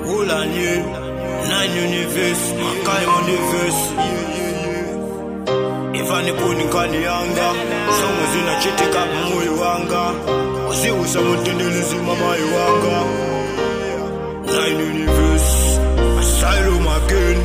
Ulanye, nine universe, makai universe. Ifani kuni kani yanga, songo zina chitika moyo wanga. Uziusa mutindilizi mama wanga. Nine universe, asylum again.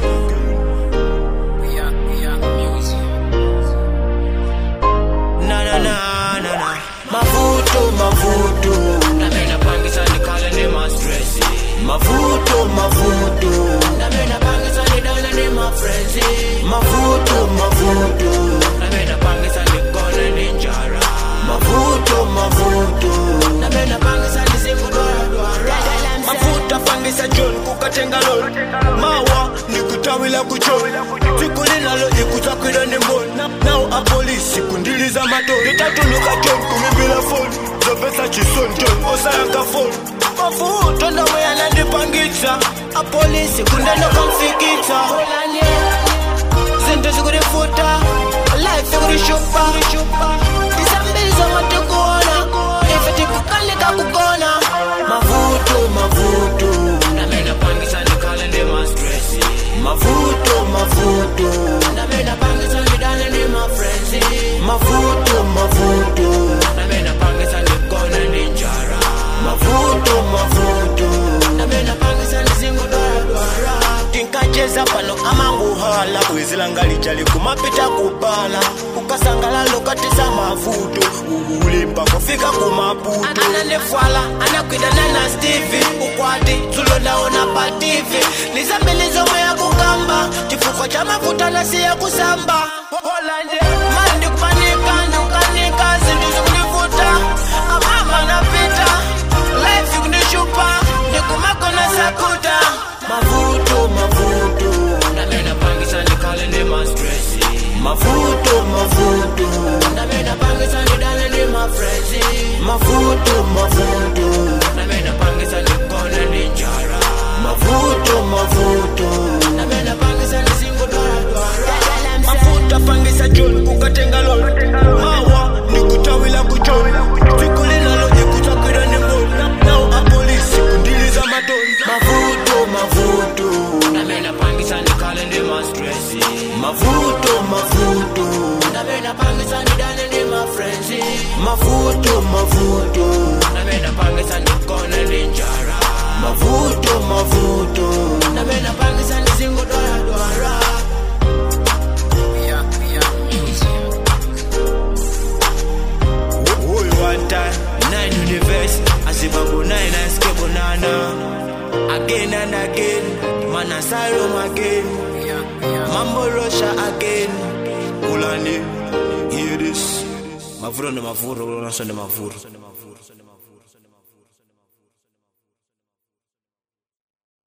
Na na na na na. Mavuto, mavuto. Napenda pangisa nikale ni ma stress Mavuto, mavuto. Napenda pangisa nidane ni ma friends Mavuto, mavuto. Napenda pangisa nikone ni njara Mavuto, mavuto. Napenda pangisa nisikudora dwara Mafuta fangisa John kukatenga lol. Mawa nikutawila kuchon. Siku linalo ikutakira ni mbon. Now a police kundiliza mato. Nitatuluka John kumibila phone. Zopesa chison John osayanga phone. Mafuta ndawe yanandipangitsa. A police kundeno kamfikitsa. Zinto zikurifuta Life ikurishupa Tisambizo matikuona Ife tikukalika kukona Mavuto, mavuto. Napenda pangisa nikale ni ma stress Mavuto, mavuto. Napenda pangisa nidane ni ma friends Mavuto, mavuto. Napenda pangisa nikone ni njara Mavuto, mavuto. Napenda pangisa nisikudora dwara tinkacheza pano amanguhala kwezilanga lijali kumapita kupala ukasangala lokatisa mavuto ulimba kufika kumaputo ananefwala anakwidana na stivi ukwati tulondaona pa tv nizambilizomo ya kukamba chifuko cha mafuta nasiya kusamba mandi kupanika ndikukanika zintu zikunifuta amama napita life kunishupa ndikumakona sakuta mavuto mavuto ndamena pangisa ndikale ndi ma stress mavuto mavuto ndamena pangisa ndidane ndi ma friends mavuto mavuto ndamena pangisa ndikone ndi njara mavuto mavuto ndamena pangisa ndisingodwaradwara mafuta fangisa john kukatenga lol mawa nikutawila kuchon siku linalo ikutakira ni mbona nao apolisi kundiliza matoni mavuto mavuto ndamena pangisa ndikale ndi ma stress mavuto mavuto ndamena pangisa ndidane ndi ma friends mavuto mavuto ndamena pangisa ndikone ndi njara mavuto mavuto ndamena pangisa ndisingodwaradwara Huyu one time, nine universe, asibabu nine escape banana. Again and again, man asylum again. Mambo Russia again. Ulani, hear this. Mavuro ni mavuro, unasema ni mavuro.